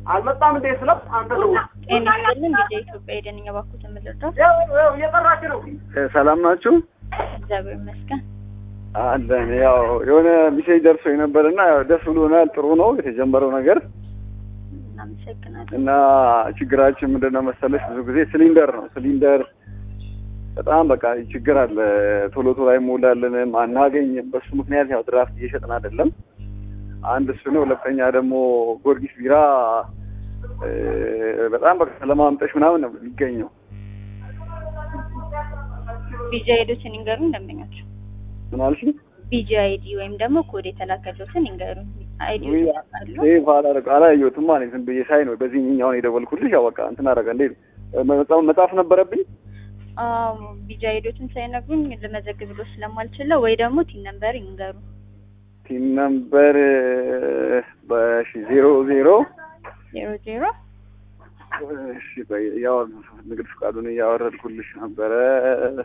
አልመጣም እንዴ ስለው አንተ ነው ጤና ይስጥልን ጊዜ ኢትዮጵያ ሄደን እኛ ባኩት የምንረዳው ያው ያው እየጠራች ነው። ሰላም ናችሁ? እግዚአብሔር ይመስገን። አለን። ያው የሆነ ሚሴጅ ደርሶ ነበርና ያው ደስ ብሎናል። ጥሩ ነው የተጀመረው ነገር እናመሰግናለን። እና ችግራችን ምንድን ነው መሰለሽ ብዙ ጊዜ ሲሊንደር ነው። ሲሊንደር በጣም በቃ ችግር አለ። ቶሎ ቶሎ አይሞላልንም፣ አናገኝም። በሱ ምክንያት ያው ድራፍት እየሸጥን አይደለም። አንድ እሱ ነው። ሁለተኛ ደግሞ ጊዮርጊስ ቢራ እ፣ በጣም በቃ ለማምጠሽ ምናምን ነው የሚገኘው። ቢጂ አይዲዎችን ይንገሩ እንደምኛቸው ምን አልሽ? ቢጂ አይዲ ወይም ደግሞ ኮድ የተላከሉትን ይንገሩ። አይዲ ውይ፣ ሴቭ አላደረግ- አላየሁትም ማለት ዝም ብዬ ሳይ ነው በዚህኛውን የደወልኩልሽ። ያው በቃ እንትን አደረገ እንዴ መጽሐፍ መጽሐፍ ነበረብኝ አዎ ቢጂ አይዲዎችን ሳይነግሩኝ ልመዘግብ ብሎ ስለማልችለው ወይ ደግሞ ቲን ነምበር ይንገሩ። ቲም ነምበር በሺ ዜሮ ዜሮ ዜሮ ዜሮ እሺ ቆይ ያው ንግድ ፍቃዱን እያወረድኩልሽ ነበረ